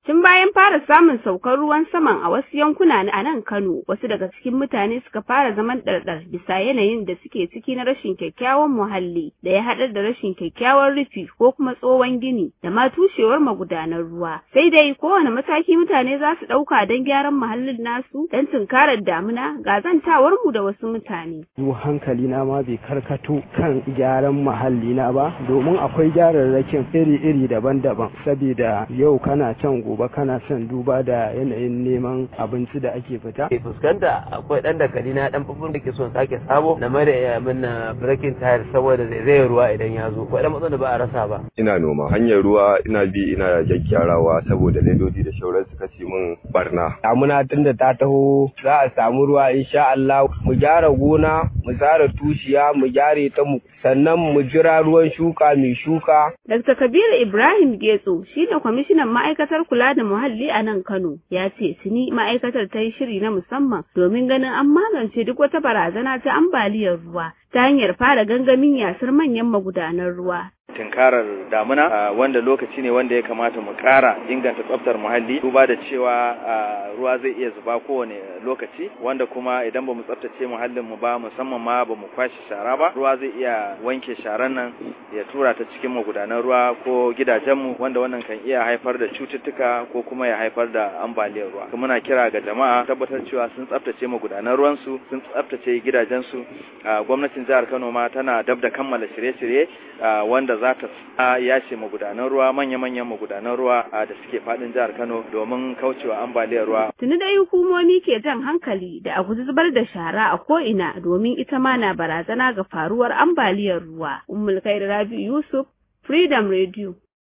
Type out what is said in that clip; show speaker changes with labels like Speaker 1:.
Speaker 1: Tun bayan fara samun saukar ruwan saman a wasu yankuna a nan Kano, wasu daga cikin mutane suka fara zaman ɗarɗar bisa yanayin da suke ciki na rashin kyakkyawan muhalli da ya haɗar da rashin kyakkyawan rufi ko kuma tsohon gini da ma tushewar magudanan ruwa. Sai dai kowane mataki mutane za su ɗauka don gyaran muhallin nasu don tunkarar damuna ga zantawar mu da wasu mutane.
Speaker 2: Zu hankali na ma bai karkato kan gyaran muhalli na ba domin akwai gyararrakin iri-iri daban-daban saboda yau kana can gobe gobe kana son duba da yanayin neman abinci da ake fita.
Speaker 3: Ke fuskanta akwai ɗan dakali na ɗan fufun da ke son sake sabo na mai da min na breaking tire saboda zai ruwa idan ya zo. Akwai ɗan matsalar da ba a rasa ba.
Speaker 4: Ina noma hanyar ruwa ina bi ina gyaggyarawa saboda ledodi da shauran su kace min barna.
Speaker 2: Damuna tunda ta taho za a samu ruwa insha Allah mu gyara gona mu tsara tushiya mu gyare ta mu sannan mu jira ruwan shuka mai shuka.
Speaker 1: Dr. Kabiru Ibrahim Getso shine kwamishinan ma'aikatar kula da muhalli a nan Kano ya ce tuni ma'aikatar ta yi shiri na musamman domin ganin an magance duk wata barazana ta ambaliyar ruwa ta hanyar fara gangamin yasar manyan magudanan ruwa
Speaker 5: tunkarar damuna wanda lokaci ne wanda ya kamata mu ƙara inganta tsaftar muhalli duba da cewa ruwa zai iya zuba kowane lokaci wanda kuma idan ba mu tsaftace muhallin mu ba musamman ma ba mu kwashe shara ba ruwa zai iya wanke sharan nan ya tura ta cikin magudanan ruwa ko gidajenmu wanda wannan kan iya haifar da cututtuka ko kuma ya haifar da ambaliyar ruwa muna kira ga jama'a tabbatar cewa sun tsaftace magudanan ruwansu sun tsaftace gidajensu gwamnatin jihar Kano ma tana dab da kammala shirye-shirye wanda za ta yace magudanan ruwa manya-manyan magudanan ruwa da suke fadin jihar Kano domin kaucewa ambaliyar ruwa.
Speaker 1: Tuni dai hukumomi ke jan hankali da a guji zubar da shara a ko'ina domin ita ma na barazana ga faruwar ambaliyar ruwa. Ummul Khair Rabi Yusuf, Freedom Radio.